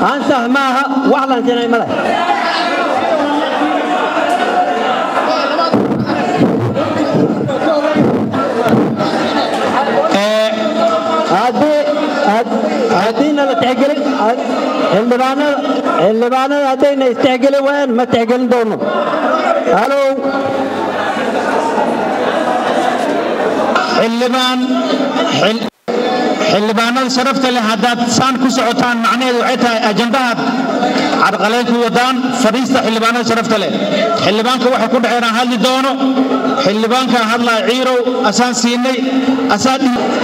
ansax maaha wax lansinay male haddiina la tixgelin xildhibaanada xildhibaanada haddayna istixgeli waayaan ma tixgelin doono halow xildhibaan xildhibaanada sharafta leh haddaad saan ku socotaan macnaheedu waxay tahay ajandahaad cadqalayn ku wadaan fadhiista xildhibaanada sharafta leh xildhibaanka waxay ku dhaceen aan hadli doono xildhibaanka hadlaa ciirow asaan siinay asaa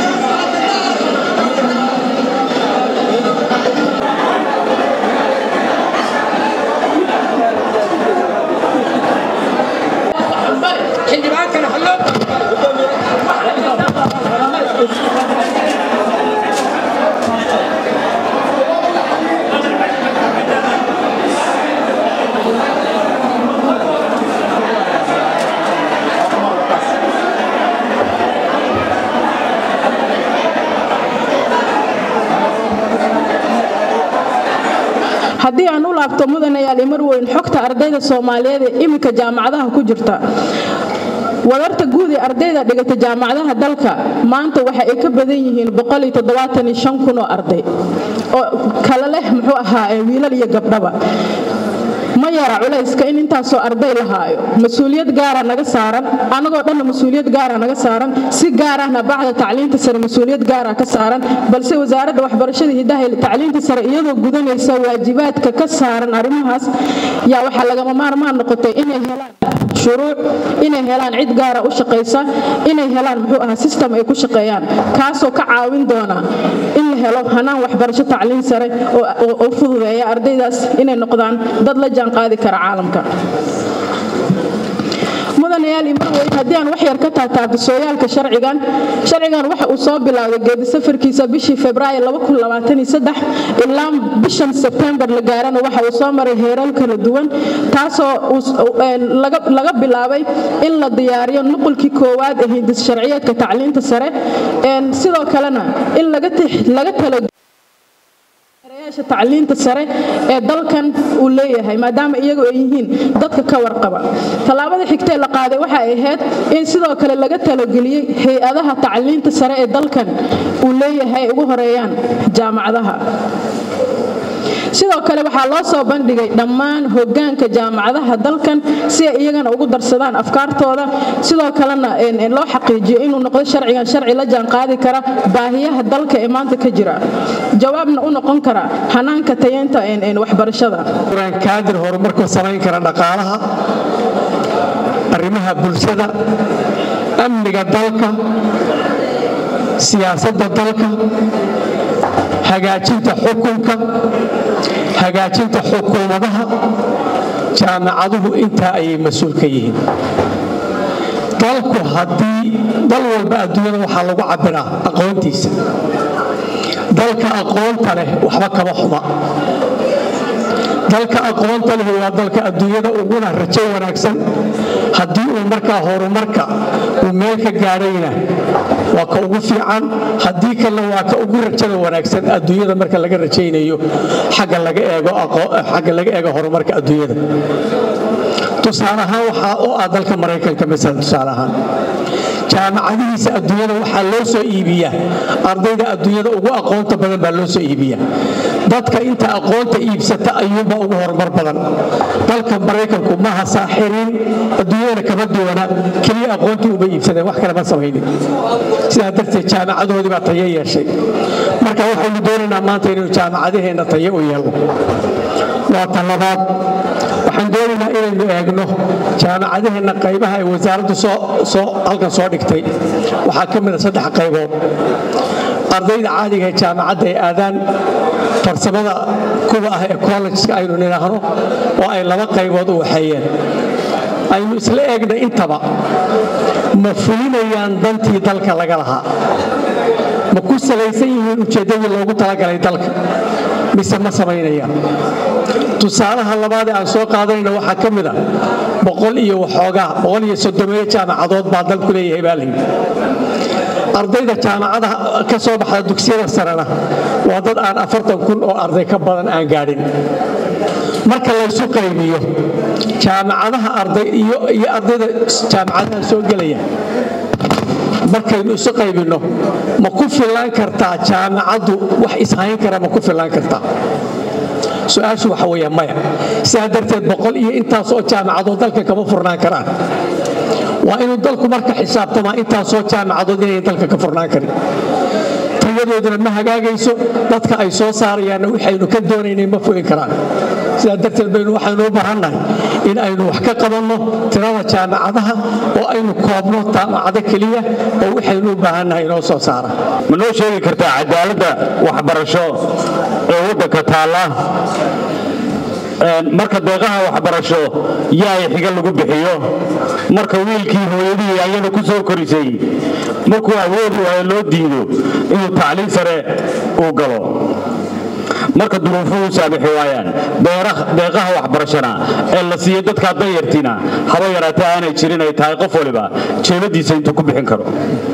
haddii aan u laabto mudanayaal imarweyn xogta ardayda soomaaliyeed ee iminka jaamacadaha ku jirta wadarta guud ee ardayda dhigata jaamacadaha dalka maanta waxa ay ka badan yihiin oo arday oo kala leh muxuu ahaa wiilal iyo gabdhaba ma yara culayska in intaasoo arday la haayo mas-uuliyad gaara naga saaran anagoo dhanna mas-uuliyad gaara naga saaran si gaarahna bacda tacliinta sare mas-uuliyad gaara ka saaran balse wasaaradda waxbarashada hidaha iyo tacliinta sare iyadoo gudanaysa waajibaadka ka saaran arrimahaas yaa waxaa lagama maarmaan noqotay inay helaan shuruuc inay helaan cid gaara u shaqaysa inay helaan muxuu ahaa sistem ay ku shaqeeyaan kaasoo ka caawin doona in la helo hanaan waxbarasho tacliin sare oo fududeeya ardaydaas inay noqdaan dad la jaan qaadi kara caalamka mudanayaal imarweyn haddii aan wax yar ka taataabto sooyaalka sharcigan sharcigan waxa uu soo bilowday geedi safarkiisa bishii februaayo ilaa bishan sebtembar la gaarana waxa uu soo maray heerar kala duwan taasoo laga bilaabay in la diyaariyo nuqulkii koowaad ee hindis sharciyeedka tacliinta sare sidoo kalena in laga talo tacliinta sare ee dalkan uu leeyahay maadaama iyagu ay yihiin dadka ka warqaba tallaabada xigtee la qaaday waxa ay ahayd in sidoo kale laga talogeliyey hay-adaha tacliinta sare ee dalkan uu leeyahay ay ugu horeeyaan jaamacadaha sidoo kale waxaa loo soo bandhigay dhammaan hogaanka jaamacadaha dalkan si ay iyagana ugu darsadaan afkaartooda sidoo kalena loo xaqiijiyo inuu noqdo sharcigan sharci la jaanqaadi kara baahiyaha dalka ee maanta ka jira jawaabna u noqon kara hanaanka tayeynta waxbarashada kaadir horumarku samayn kara dhaqaalaha arrimaha bulshada amniga dalka siyaasadda dalka hagaajinta xukunka hagaajinta xukuumadaha jaamacaduhu intaa ayay mas-uul ka yihiin dalku haddii dal walba adduunyada waxaa lagu cabbiraa aqoontiisa dalka aqoonta leh waxba kama xuma dalka aqoonta leh waa dalka adduunyada uguna rajo wanaagsan haddii uu markaa horumarka uu meel ka gaadhayna waa ka ugu fiican haddii kalena waa ka ugu rajada wanaagsan adduunyada marka laga rajaynayo xagga laga eego horumarka adduunyada tusaale ahaan waxaa u ah dalka maraykanka masala tusaale ahaan jaamacadihiisa adduunyada waxaa loo soo iibiyaa ardayda adduunyada ugu aqoonta badan baa loo soo iibiyaa dadka inta aqoonta iibsata ayuunba ugu horumar badan dalka maraykanku maha saaxiriin adduunyadana kama duwana keliya aqoontii uma iibsadeen wax kale ma samaynin sidaa darteed jaamacadoodii baa tayo yeeshay marka waxaynu doonaynaa maanta inaynu jaamacadaheenna tayo u yeelno waa ta labaad waxaan doonaynaa inaynu eegno jaamacadaheenna qaybaha ay wasaaraddu halkan soo dhigtay waxaa ka mida saddex qaybood ardayda caadiga ee jaamacadda ay aadaan farsamada kuwa ah ee kollegeska aynu nidhaahno oo ay laba qaybood u waxeeyeen aynu isla eegna intaba ma fulinayaan dantii dalka laga lahaa ma ku salaysan yihiin ujeeddadii loogu talagalay dalka mise ma samaynayaan tusaalaha labaad ee aan soo qaadanayna waxaa ka mid a boqol iyo waxoogaa boqol iyo soddomeeyo jaamacadood baa dalku leeyahay baa layidhi ardayda jaamacada ka soo baxda dugsiyada sarena waa dad aan afartan kun oo arday ka badan aan gaadhin marka laysu qaybiyo jaamacadaha arday iyo ardayda jaamacadaha soo gelaya markaynu isu qaybinno ma ku filaan kartaa jaamacaddu wax ishayn kara ma ku filaan kartaa su-aashu waxa weeya maya sidaa darteed boqol iyo intaasoo jaamacadood dalka kama furnaan karaan waa inuu dalku marka xisaabtamaa intaasoo jaamacadood inayn dalka ka furnaan karin tayadooduna ma hagaagayso dadka ay soo saarayaanna waxaynu ka doonaynay ma fogi karaan sidaa darteed baynu waxaynu u bahannahay in aynu wax ka qabanno tirada jaamacadaha oo aynu koobno jaamacado keliya oo waxaynu u baahannahay inoo soo saara ma noo sheegi kartaa cadaaladda waxbarasho ee waddanka taalla marka deeqaha waxbarasho yaay xiga lagu bixiyo marka wiilkii hooyadihii ayada ku soo korisay markuu awood waayo loo diido inuu tacliin sare uu galo marka duruufuhu saamixi waayaan deeqaha waxbarashana ee la siiyo dadkaa danyartiina haba yaraatee aanay jirin ay tahay qof waliba jeebadiisa intuu ku bixin karo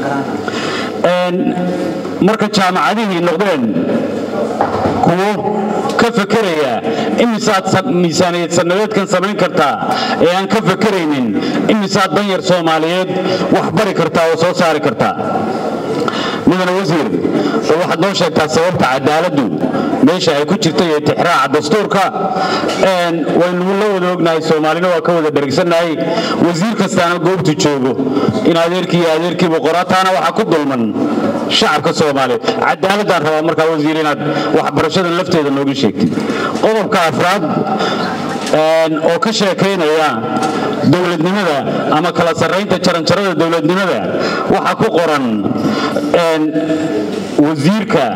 marka jaamacadihii noqdeen kuwo ka fakeraya imisaad miisaaniyad sannadeedkan samayn kartaa ee aan ka fakeraynin imisaad danyar soomaaliyeed wax bari kartaa oo soo saari kartaa mudane wasiir oo waxaad noo sheegtaa sababta cadaaladdu meesha ay ku jirta iyo tixraaca dastuurka waynu la wada ognahay soomaalina waa ka wada dherigsannahay wasiir kastaana goobtu joogo in adeerkii iyo adeerkiibu qorataana waxaa ku dulman shacabka soomaaliyeed cadaaladaan rabaa markaa wasiir inaad waxbarashadan lafteeda nooga sheegtid qodobka afraad oo ka sheekaynaya dowladnimada ama kala sarraynta jaranjarada dowladnimada waxaa ku qoran wasiirka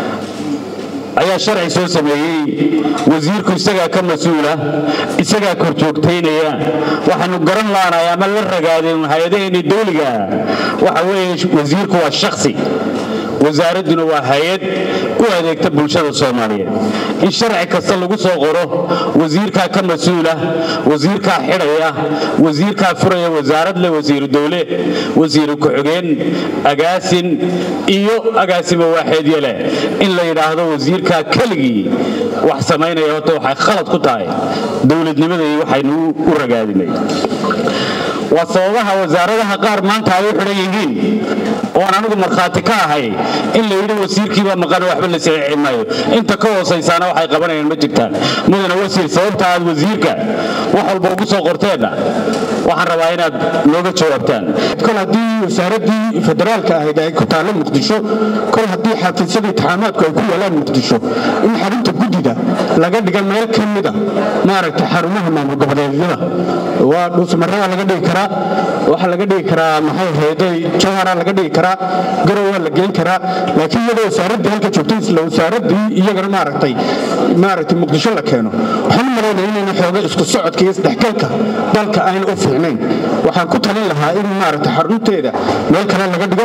ayaa sharci soo sameeyey wasiirku isagaa ka mas-uula isagaa korjoogtaynaya waxaanu garan laanahay ama la ragaadeen hay-adaheenii dawliga waxa weeye wasiirku waa shaksi wasaaradduna waa hay-ad u adeegta bulshada soomaaliyeed in sharci kasta lagu soo qoro wasiirkaa ka mas-uula wasiirkaa xidhaya wasiirkaa furaya wasaarad leh wasiiru dowle wasiiru ku-xigeen agaasin iyo agaasimo waaxeedyo leh in la yidhaahdo wasiirkaa keligii wax samaynaya horta waxay khalad ku tahay dowladnimadii waxaynu u ragaadinay waa sababaha wasaaradaha qaar maanta ay u xidhan yihiin oon anigu markhaati ka ahay in la yidhi wasiirkiibaa maqan waxba la saxiixi maayo inta ka hoosaysaana waxay qabanayaan ma jirtaan mudane wasiir sababta aad wasiirka wax walba ugu soo qorteenna waxaan rabaa inaad nooga jawaabtaan kol haddii wasaaraddii federaalka ahayd ay ku taallo muqdisho kol haddii xafiisyada intixaamaadku ay ku yaalaan muqdisho in xarunta guddida laga dhiga meel ka mida maaragtay xarumaha maamul goboleedyada waa dhuusmarada laga dhigi karaa waxaa laga dhigi karaa maxay ahayday jawhara laga dhigi karaa garow waa la geyn karaa laakiin iyadoo wasaaraddii halka joogtay isla wasaaraddii iyagana maaragtay maaragtay muqdisho la keeno waxaan u malaynaya inayna xooga isku socodka iyo isdhexgalka dalka ayna u fiicnayn waxaan ku talin lahaa in maaragtay xarunteeda meel kale laga dhigo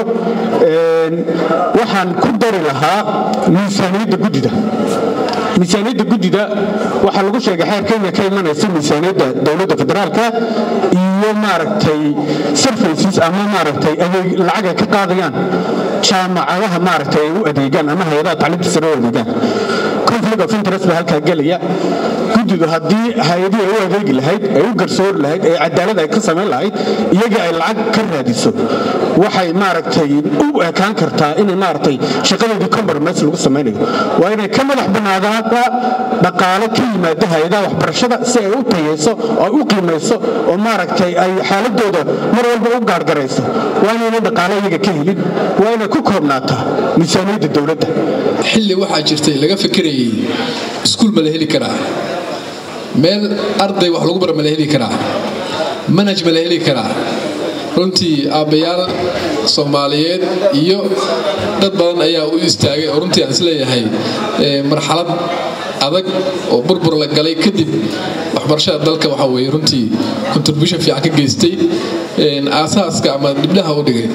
waxaan ku dari lahaa miisaaniyadda guddida miisaaniyadda guddida waxaa lagu sheegay xeer kenya ka imanaysa miisaaniyadda dowladda federaalka iyo maaragtay services ama maaragtay adeeg lacag ay ka qaadayaan jaamacadaha maaragtay ay u adeegaan ama hay-adaha tacliimta sare u adeegaan conflict of interest baa halkaa gelaya guddidu haddii hay-adihii ay u adeegi lahayd ay u garsoori lahayd ee cadaalad ay ka samayn lahayd iyagii ay lacag ka raadiso waxay maaragtay u ekaan kartaa inay maaragtay shaqadeedii compromise lagu samaynayo waa inay ka madax bannaadaada dhaqaale ka yimaada hay-adaha waxbarashada si ay u tayayso oo ay u qiimayso oo maaragtay ay xaaladooda mar walba u gaargarayso waa inayna dhaqaale iyaga ka helin waa inay ku koobnaataa miisaaniyadda dowladda xilli waxaa jirtay laga fikirayay iskuul ma la heli karaa meel arday wax lagu bara ma la heli karaa manhaj ma la heli karaa runtii aabbayaal soomaaliyeed iyo dad badan ayaa u istaagay oo runtii aan isleeyahay marxalad adag oo burbur la galay kadib waxbarashada dalka waxa weye runtii contribution fiican ka geystay aasaaska ama dhibdhaha u dhigay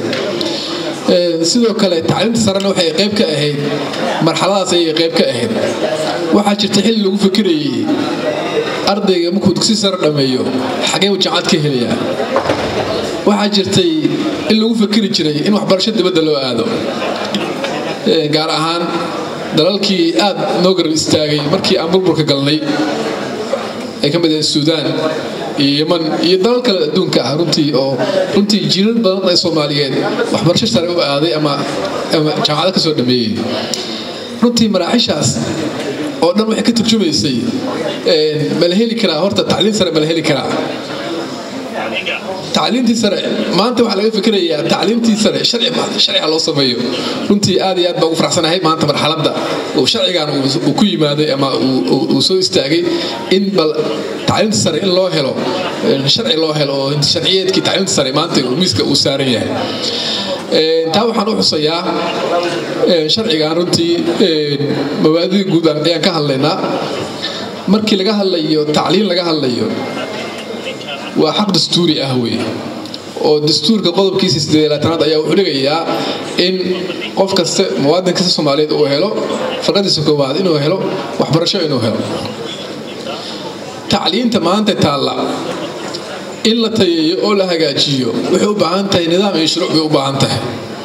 sidoo kale tacliimta sarena waxay qayb ka ahayd marxaladaas ayay qayb ka ahayd waxaa jirta xilli lagu fikirayay ardayga markuu dugsi sare dhammeeyo xagee uu jaamacad ka helayaa waxaa jirtay in lagu fakeri jiray in waxbarasho dibadda loo aado gaar ahaan dalalkii aad noo garab istaagay markii aan burburka galnay ay ka mid ahayd suudaan iyo yeman iyo dalal kale adduunka ah runtii oo runtii jiilal badan ee soomaaliyeed waxbarasho sare u aaday ama ama jaamacado ka soo dhameeyey runtii maraaxishaas oo dhan waxay ka turjumaysay ma la heli karaa horta tacliin sare ma la heli karaa tacliintii sare maanta waxaa laga fikirayaa tacliintii sare sharciga loo sameeyo runtii aad iyo aad baa ugu faraxsanahay maanta marxaladda uu sharcigan uu ku yimaaday ama uu soo istaagay in bal tacliinta sare in loo helo sharci loo helo oo sharciyeedkii tacliinta sare maanta miiska uu saaran yahay taa waxaan u xusayaa sharcigan runtii mabaadida guud ayaan ka hadlaynaa markii laga hadlayo tacliin laga hadlayo waa xaq dastuuri ah wey oo dastuurka qodobkiisa sideelaatanaad ayaa wuxuu dhigayaa in qof kaste muwaadin kasta soomaaliyeed uu helo farqadiisa koowaad inuu helo waxbarasho inuu helo tacliinta maanta taalla in la tayeeyo oo la hagaajiyo waxay u baahan tahay nidaam iyo shuruuc bay u baahan tahay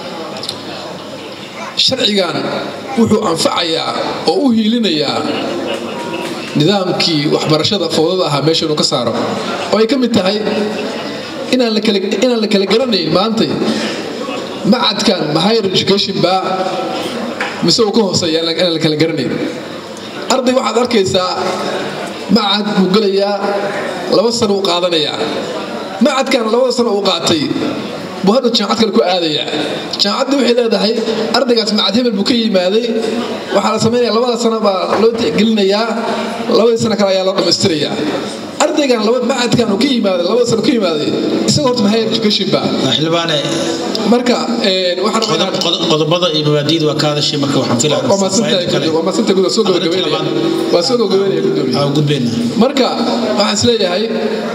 sharcigan wuxuu anfacayaa oo u hiilinayaa nidaamkii waxbarashada fowdada ahaa meesha inuu ka saaro oo ay ka mid tahay inaan la kala garanayn maantay macadkan ma higher education baa mise uu ka hooseeya inaan la kala garanayn arday waxaad arkaysaa macad buu gelayaa laba sano uu qaadanayaa macadkan labada sano uu qaatay buu hadda jaamacad kale ku aadayaa jaamacaddii waxay leedahay ardaygaas macad hebel buu ka yimaaday waxaa la samaynaya labada sano baa loo tixgelinayaa labadii sano kale ayaa loo dhammaystirayaa ardaygan macadkan uu ka yimaaday labada sano ka yimaaday isaga horta higher education ba xildhibaane marka qodobada iyo mabaadiida waa ka hadashay marka waxaan filayaa soo gabagabeynaya gudbeyna marka waxaan isleeyahay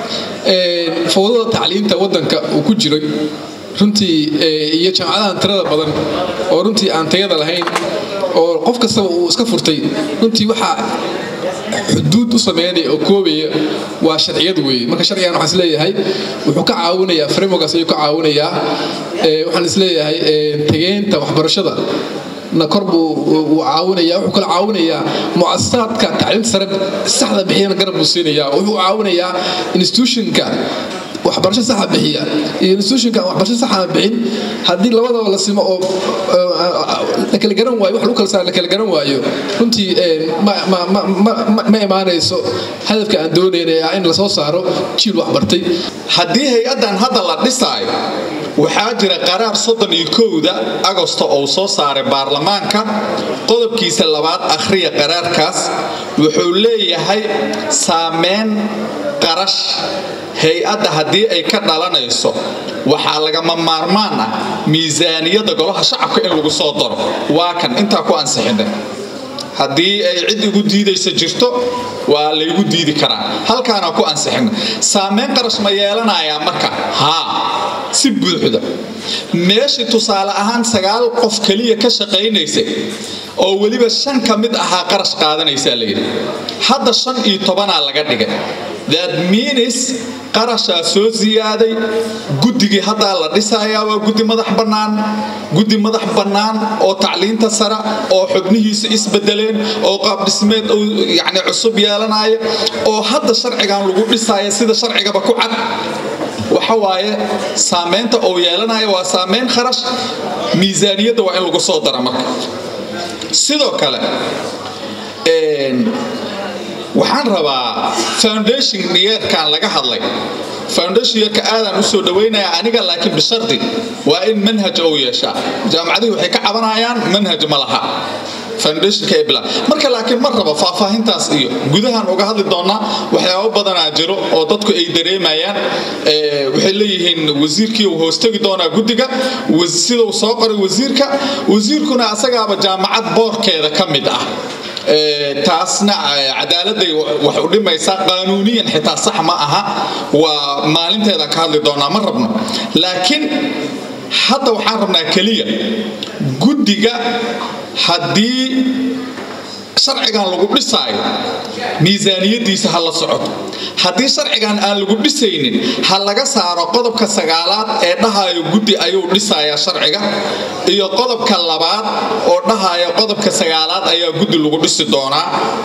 fowdada tacliinta wadanka uu ku jiray runtii iyo jaamacadahan tirada badan oo runtii aan tayada lahayn oo qof kastaba uu iska furtay runtii waxaa xuduud u sameynaya oo koobaya waa sharciyad weeye marka sharcigan waxaan isleeyahay wuxuu ka caawinayaa frameworkaas ayuu ka caawinayaa waxaan isleeyahay tageynta waxbarashada na kor buu caawinaya wuxuu kala caawinayaa muasasaadka tacliinta sare saxda bixiyana garab buu siinaya wuxuu caawinayaa institutionka waxbarasho saxa bixiya iyo institutionka waxbarasho saxa bixin haddii labadaba la simo oo la kala garan waayo wax lagu kala saar la kala garan waayo runtii ma imaanayso hadafka aan doonayna ah in lasoo saaro jiil waxbartay haddii hay-addan hadda la dhisaayo waxaa jira qaraar soddon iyo kowda agosto oo soo saaray baarlamaanka qodobkiisa labaad akhriya qaraarkaas wuxuu leeyahay saameyn qarash hay-adda haddii ay ka dhalanayso waxaa lagama maarmaan ah miisaaniyadda golaha shacabka in lagu soo daro waa kan intaa ku ansixinay haddii ay cid igu diidaysa jirto waa laygu diidi karaa halkaana ku ansixina saameyn qarash ma yeelanayaa marka haa si buuxda meeshii tusaale ahaan sagaal qof keliya ka shaqaynaysay oo weliba shan ka mid ahaa qarash qaadanaysaa layidhi hadda shan iyo tobanaa laga dhigay that means qarashaa soo siyaaday guddigii haddaa la dhisayaa waa guddi madax bannaan guddi madax bannaan oo tacliinta sare oo xubnihiisa isbedeleen oo qaabdhismeed yani cusub yeelanaya oo hadda sharcigan lagu dhisaya sida sharcigaba ku cad waxa waaye saamaynta uu yeelanaya waa saamayn kharash miisaaniyadda waa in lagu soo dara marka sidoo kale waxaan rabaa foundation yeerkan laga hadlay foundation yeerka aadaan usoo dhawaynaya aniga laakiin bishardi waa in manhaj ou yeeshaa jaamacadihii waxay ka cabanayaan manhaj ma laha marka laakiin ma rabo faahfaahintaas iyo gudahan uga hadli doonaa waxyaabo badanaa jiro oo dadku ay dareemayaan waxay leeyihiin wasiirkii uu hoostegi doonaa guddiga sidau soo qoray wasiirka wasiirkuna asagaaba jaamacad boorkeeda ka mid ah taasna cadaaladay wax u dhimaysaa qaanuuniyan xitaa sax ma aha waa maalinteedaan ka hadli doonaa ma rabno laakiin hadda waxaan rabnaa keliya guddiga haddii sharcigan lagu dhisaayo miisaaniyadiisa ha la socoto haddii sharcigan aan lagu dhisaynin ha laga saaro qodobka sagaalaad ee dhahayo guddi ayuu dhisayaa sharciga iyo qodobka labaad oo dhahaya qodobka sagaalaad ayaa guddi lagu dhisi doonaa